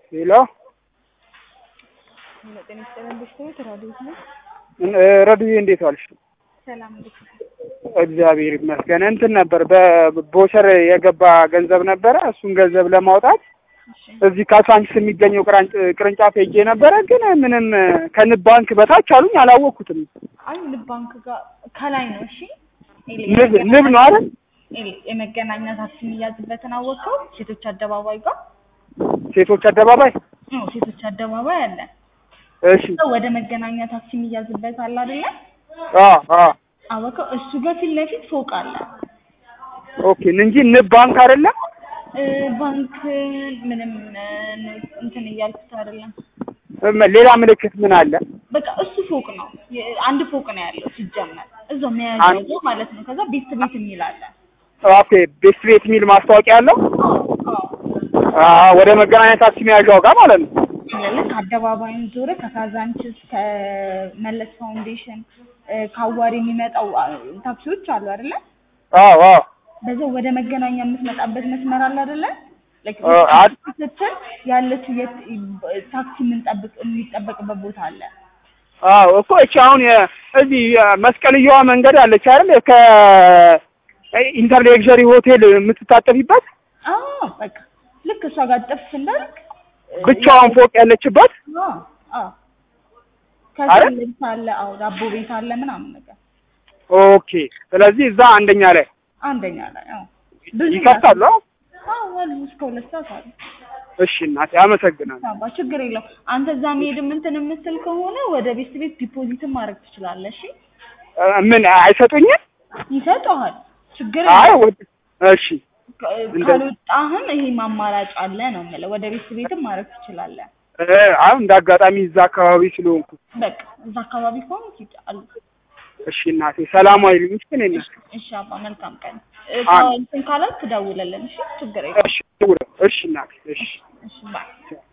ሄሎ ጤና ይስጥልን ቤተሰቦች ራዲዮት ነው። ረዱዬ እንዴት ዋልሽ? ሰላም እንዴት ነው? እግዚአብሔር ይመስገን። እንትን ነበር በቦቸር የገባ ገንዘብ ነበረ። እሱን ገንዘብ ለማውጣት እሺ እዚህ ካሳንችስ የሚገኘው ቅራንጭ- ቅርንጫፍ ሄጄ ነበረ፣ ግን ምንም ከንብ ባንክ በታች አሉኝ። አላወቅኩትም። አይ ንብ ባንክ ጋር ከላይ ነው። እሺ ኤሊ ንብ ንብ ነው አይደል? ኤሊ የመገናኛ ታክሲ የሚያዝበትን አወቀው። ሴቶች አደባባይ ጋር ሴቶች አደባባይ። ነው። ሴቶች አደባባይ አለ። እሺ ወደ መገናኛ ታክሲ የሚያዝበት አለ አይደለ? አ አ አወቀው። እሱ ጋር ፊት ለፊት ፎቅ አለ። ኦኬ እንጂ ንብ ባንክ አይደለም። እ ባንክ ምንም እ እንትን እያልኩት አይደለም። እም- ሌላ ምልክት ምን አለ? በቃ እሱ ፎቅ ነው። የ- አንድ ፎቅ ነው ያለው ሲጀመር እዛው መያዣው ጋር ማለት ነው። ከዛ ቤት ቤት የሚል አለ። ኦኬ ቤስት ቤት የሚል ማስታወቂያ አለው። አዎ አ ወደ መገናኛ ታክሲ መያዣው ጋር ማለት ነው። ልክ አደባባዩን ዞረ ከካዛንችስ ከመለስ ፋውንዴሽን እ ከአዋሪ የሚመጣው አ፣ ታክሲዎች አሉ አይደለ? አዎ አዎ በዛው ወደ መገናኛ የምትመጣበት መስመር አለ አይደለ? Like አ- አ- ስትል ያለችው የት ታክሲ የምንጠብቅ የሚጠበቅበት ቦታ አለ። አዎ እኮ እቺ አሁን የ- እዚህ መስቀልየዋ መንገድ አለች አይደል? ከ ኢንተርሌክዠሪ ሆቴል የምትታጠፊበት አዎ በቃ ልክ እሷ ጋር ጥፍ እንዳልክ እ፣ ብቻዋን ፎቅ ያለችበት አዎ አዎ አረ? ከዛ ልብስ አለ። አዎ ዳቦ ቤት አለ ምናምን ነገር ኦኬ። ስለዚህ እዛ አንደኛ ላይ አንደኛ ላይ አዎ ብዙ ይከፍታሉ። አዎ? አዎ አሉ እስከ ሁለት ሰዓት አሉ። እሺ እናቴ አመሰግናለሁ። አባ ችግር የለው። አንተ እዛ መሄድ እንትን የምትል ከሆነ ወደ ቤት ቤት ዲፖዚትም ማድረግ ትችላለህ። እሺ እ፣ ምን አይሰጡኝም? ይሰጠዋል። ችግር አይ የለው። ወድ- እሺ ከ- እንደ- ካልወጣህም ይሄ አማራጭ አለ ነው የምልህ። ወደ ቤት ቤትም ማድረግ ትችላለህ። እ፣ አሁን እንደ አጋጣሚ እዛ አካባቢ ስለሆንኩ በቃ እዛ አካባቢ ከሆነ ይጫሉ። እሺ እናቴ ሰላማዊ ልጅ ግን የለም። እሺ አባ መልካም ቀን። እ፣ ከ- እንትን ካላልክ ትደውልልን። እሺ ችግር የለው። እሺ እሺ እናቴ እሺ እሺ ባይ